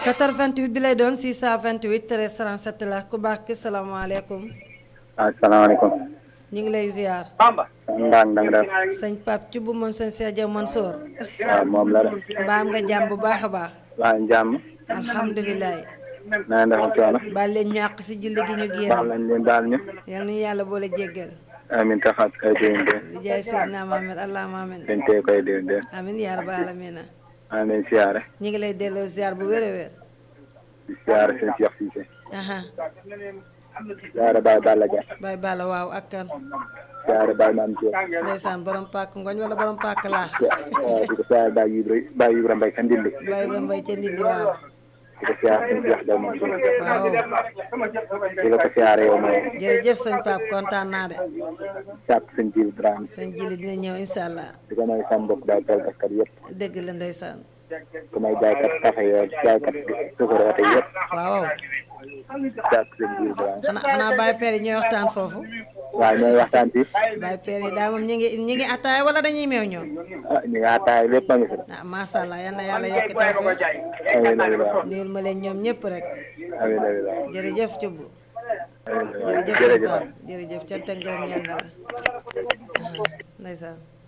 88 bi lay doon 628 13 37 la ku baax ki salaamaaleykum asalaamaaleykum. ñu ngi lay ziar. Ndang ndang def. sëñ Pape ci bu moom sëñ Cheikh Diaw Mansour. waaw moom la de. mbaam nga jàmm bu baax a baax. waa jàmm. alhamdulilah. na ngeen def ak coono. baal leen ñu àq si julli gi ñu baax génn. nañ leen daal ñu. yal nañu yàlla boole jéggal. amiin taxaat kay déwén déwén. bi jaay Seydina Mohamed allahumma amin. dañ tey koy déwén déwén. amin yaa rabbal aalamiina. maa ngi leen siyaare. ñu ngi lay delloo ziar bu wér a wér. di siyaare seen Cheikh Cissé. aha siyaare Baye Balla Dia. Baye Balla waaw ak kan. siyaare Baye Mame Diop. ndeysaan borom pàkk ngoñ wala borom pàkk laax. waaw di ko siyaare Baye Ibra Baye Ibra Mbaye ka Ndindi. Baye Ibrahima Mbaye ca Ndindi waaw. di ko siyaare seen Cheikh Diaw Mansour. waaw di la ko siyaare yow mooy. jërëjëf sëñ Pape kontaan naa de. sàpp seen jiw Dramé. sëñ Jili dina ñëw incha allah. di ko may sama mbokk daal toolkat yëpp. dëgg la ndeysaan. ku may jaaykat kafe yoo jaaykat sukkur oto yëpp. waaw sàpp seen jiw Dramé. xanaa xanaa Baye Père yi ñooy waxtaan foofu. waaw ñooy waxtaan ci. Baye Père yi daal moom ñu ngi ñu ngi attaay wala dañuy meew ñoom. ah ñu ngi ataay lépp a ngi fi. ah macha allah yal na yàlla yokk tawfeex. amiin amiin waaw. nuyul ma leen ñoom ñëpp rek. amiin amiin waaw. jërëjëf Thioub. amiin amiin waaw. jërëjëf sëñ jërëjëf. Pape jërëjëf cant ak ngërëm ñaan na la. ndeysaan.